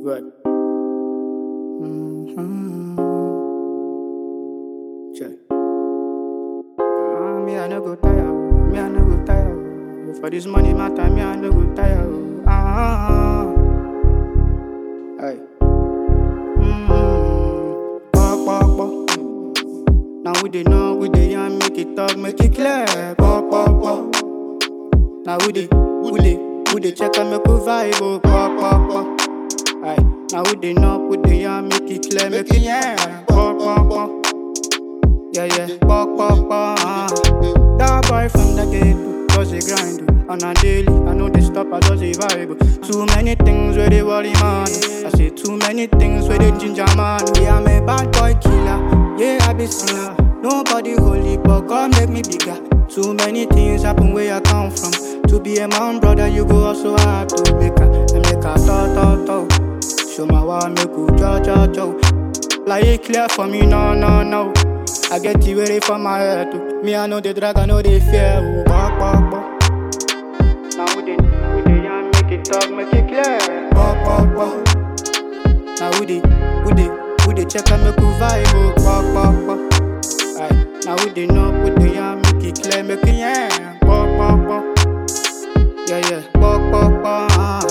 Right. Mm-hmm. Check. Ah, me, I no go tire. oh. Me, I no go tire. oh. For this money matter, me, I no go tire. oh. Ah, hey. Mm-hmm. Pop, pop, pop. Now we dey know, we dey yarn, make it talk, make it clear. Pop, pop, pop. Now we dey, we dey, we dey check and make we vibe. Oh, pop, pop, pop. Aye. Now we dey know, we dey yarn, make it clear, make it yeah. Pop, pop, pop. Yeah, yeah. Pop, pop, pop. ah. That boy from the gate does a grind oh. on a daily. I know they stop, I just a vibe. oh. Too many things where they worry man. I say too many things where they ginger man. Yeah, I'm a bad boy killer. Yeah, I be sinner. Nobody holy, but God make me bigger. Too many things happen where I come from. To be a man, brother, you go also have to make a, and make a talk, talk, talk. Show my why make you jo, jo, jo. Like it clear for me, no, no, no. I get you ready for my head too. Me, I know the drag, I know the fear. Oh, bok, bok, bok. Now we dey, we dey yarn, make it talk, make it clear. Bok, bok, bok. Now we dey, we dey, we dey check and make we vibe. Oh, bok, bok, bok. Aye. Now we dey know, we dey yarn, make it clear, make it yeah. Bok, bok, bok. Yeah, yeah. Bok, bok, bok. ah.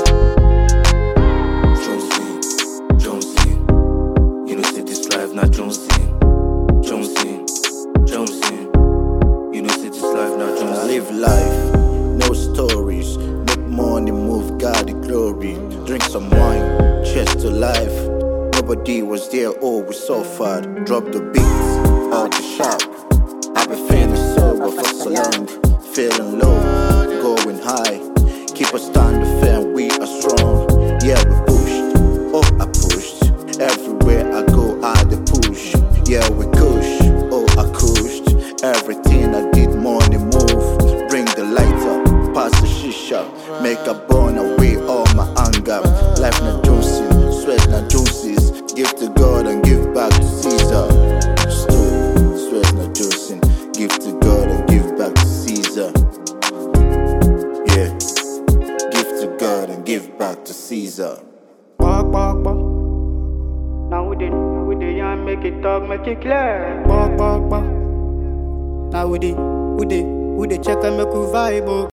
Jonesy, Jonesy. You know, say this life not Jonesy. Jonesy, Jonesy. You know, say this life not I Jonesy. live life, no stories. Make money, move God the glory. Drink some wine, cheers to life. Nobody was there, oh, we suffered. Drop the beats, out the shop. I've been feeling sober for so long. Feeling low, going high. Keep us standing firm, we are strong. Yeah, we pushed, oh, I pushed. Everywhere I go, I the push. Yeah, we push, oh, I pushed. Everything I did, money move. Bring the light up, pass the shisha. Make a burn away all my anger. Life not juicing, sweat not juices. Give to God and give back to Caesar. Still, sweat not juicing. Give to God and give back to Caesar. Yeah, give to God and give back to Caesar. Bok, bok, bok. Now we dey, we dey yarn, make it talk, make it clear. Bok, bok, bok. Now we dey, we dey, we dey check and make we vibe. Oh.